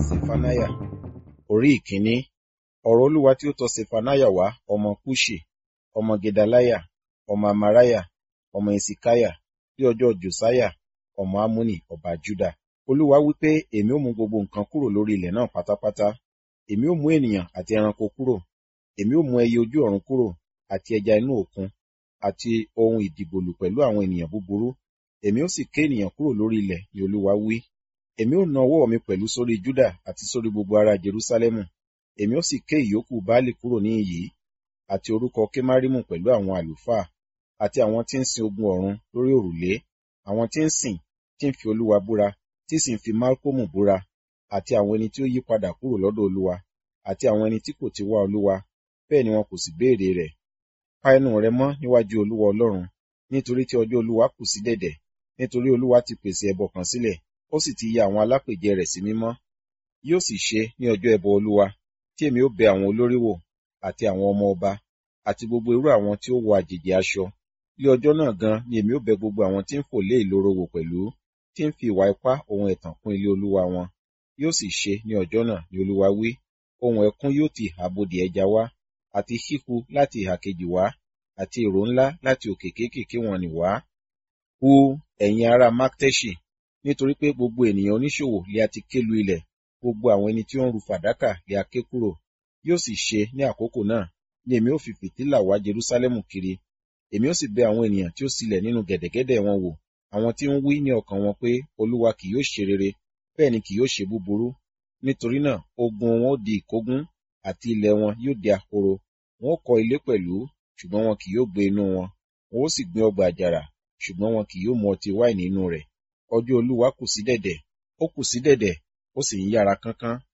Sefaniah Orí ìkíní Ọ̀rọ̀ Olúwa tí ó tọ Sefaniah wá ọmọ Kuṣi, ọmọ Gedaliah, ọmọ Amariah, ọmọ Hiṣkiah, ní ọjọ́ Josiah, ọmọ Amoni ọba Juda. Olúwa wí pé, Èmi ó mú gbogbo nǹkan kúrò lórí ilẹ̀ náà pátápátá. Èmi ó mú ènìyàn àti ẹranko kúrò. Èmi ó mú ẹyẹ ojú ọ̀run kúrò, àti ẹja inú òkun, àti ohun ìdìgbòlù pẹ̀lú àwọn ènìyàn búburú. Èmi ó sì ké ènìyàn kúrò lórí ilẹ̀, ni Olúwa wí. Èmi ó na ọwọ́ mi pẹ̀lú sórí Juda àti sórí gbogbo ará Jerúsálẹ́mù. Èmi ó sì ké ìyókù Baálì kúrò níhìn-ín, àti orúkọ Kemarimu pẹ̀lú àwọn àlùfáà, àti àwọn tí ń sin ogun ọ̀run lórí òrùlé, àwọn tí ń sìn, tí ń fi Olúwa búra, tí sì ń fi Malkomu búra, àti àwọn ẹni tí ó yí padà kúrò lọ́dọ̀ Olúwa, àti àwọn ẹni tí kò ti wá Olúwa, bẹ́ẹ̀ ni wọn kò sì béèrè rẹ̀. Pa ẹnu rẹ mọ́ níwájú Olúwa Ọlọ́run, nítorí tí ọjọ́ Olúwa kù sí dẹ̀dẹ̀, nítorí Olúwa ti pèsè ẹbọ kan sílẹ̀, ó sì ti ya àwọn alápèjẹ rẹ̀ sí mímọ́. Yóò sì ṣe ní ọjọ́ ẹbọ Olúwa, tí èmi ó bẹ àwọn olórí wò, àti àwọn ọmọ ọba, àti gbogbo irú àwọn tí ó wọ àjèjì aṣọ. Ní ọjọ́ náà gan ni èmi ó bẹ gbogbo àwọn tí ń fò lé ìloro wò pẹ̀lú, tí ń fi ìwà ipá ohun ẹ̀tàn kún ilé Olúwa wọn. Yóò sì ṣe ní ọjọ́ náà, ni Olúwa wí, ohùn ẹkún yóò ti ìhà bodè ẹja wá, àti híhu láti ìhà kejì wá, àti ìró ńlá láti òkè kéékèèké wọn nì wá. Hu, ẹ̀yin ará Makteṣi, nítorí pé gbogbo ènìyàn oníṣòwò lé a ti ké lu ilẹ̀, gbogbo àwọn ẹni tí ó ń ru fàdákà lé a ké kúrò. Yóò sì ṣe ní àkókò náà, ni èmi ó fi fìtílà wá Jerúsálẹ́mù kiri. Èmi ó sì bẹ àwọn ènìyàn tí ó silẹ̀ nínú gẹ̀dẹ̀gẹ̀dẹ̀ wọn wò, àwọn tí ń wí ní ọkàn wọn pé, Olúwa kì yóò ṣe rere, bẹ́ẹ̀ ni kì yóò ṣe búburú. Nítorí náà, ogun wọn ó di ìkógun, àti ilẹ̀ wọn yóò di ahoro. Wọn ó kọ́ ilé pẹ̀lú, ṣùgbọ́n wọn kì yóò gbé inú wọn. Wọn ó sì gbin ọgbà àjàrà, ṣùgbọ́n wọn kì yóò mu ọtí wáìnì inú rẹ̀. Ọjọ́ Olúwa kù sí dẹ̀dẹ̀, ó kù sí dẹ̀dẹ̀, ó sì ń yára kánkán.